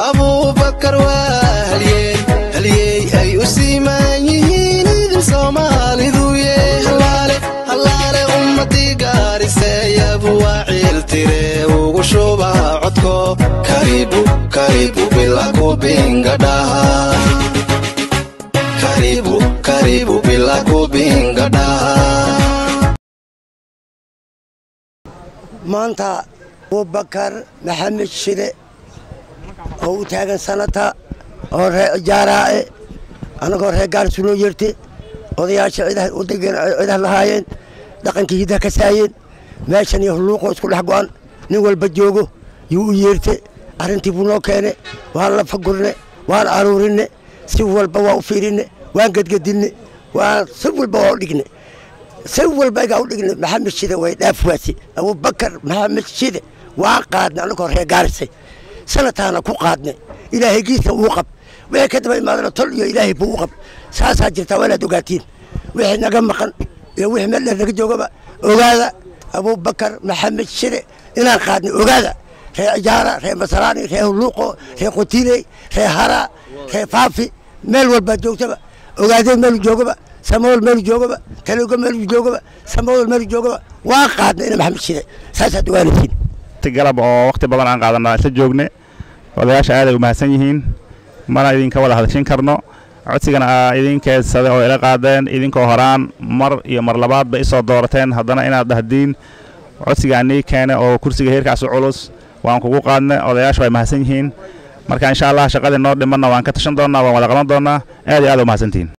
abuubakar waa halyey halyey ay u siimaan yihiin idin soomaalidu yee hallaale hallaale ummadii gaariseeyabu waa ciiltire ugu shuba codko karibu karibu bila kubingadhaha karibu karibu bila kubingadhaha maanta abubakar maxamed shide oo u taagan sanata oo ree ijaaraae annagoo reer gaarsu loo yeerte odayaasha cidaha u degeen cidaha lahaayeen dhaqankii hidaha ka saayeen meeshan iyo hulluuqoo isku dhex go'an nin walba joogo yuu u yeerte arrintii buu noo keene waan la fagurne waan aruurinne si walba waa u fiirinne waan gedgedinne waan si walba waa u dhigne si walba igaa u dhigne maxamed shide way dhaaf waasi abubakar maxamed shide waan qaadne annagoo reer gaarisay sanataana ku qaadne ilaahay giisna uu qab wixii ka daba imaadana tol iyo ilaahay buu u qab saasaa jirtaa waa inaad ogaatiin wixii naga maqan iyo wixii meel dheer naga joogaba ogaada abubakar maxamed shide inaan qaadne ogaada reer ijaara reer masaraani reer hulluuqo reer qotiiley reer haraa reer faafi meel walbaa joogtaba ogaadeen meelu joogaba samawal meelu joogaba talooga meelu joogaba samawal meelu joogaba waan qaadna ina maxamed shide saasaad ogaanaysiin galab oo waqti badan aan qaadanaa isla joogne odayaasha aaday u mahadsan yihiin mana idinka wada hadashin karno codsigana aa idin keedsaday oo ila qaadeen idinkoo horaan mar iyo mar labaadba isoo doorateen haddana inaad dhahdiin codsigaa nii keene oo kursiga heerkaas u culus waan kugu qaadne odayaasha way mahadsan yihiin marka insha allah shaqadii noo dhimanna waan ka tashan doonnaa waan wada qaban doonnaa aad iyo aad u mahadsantihiin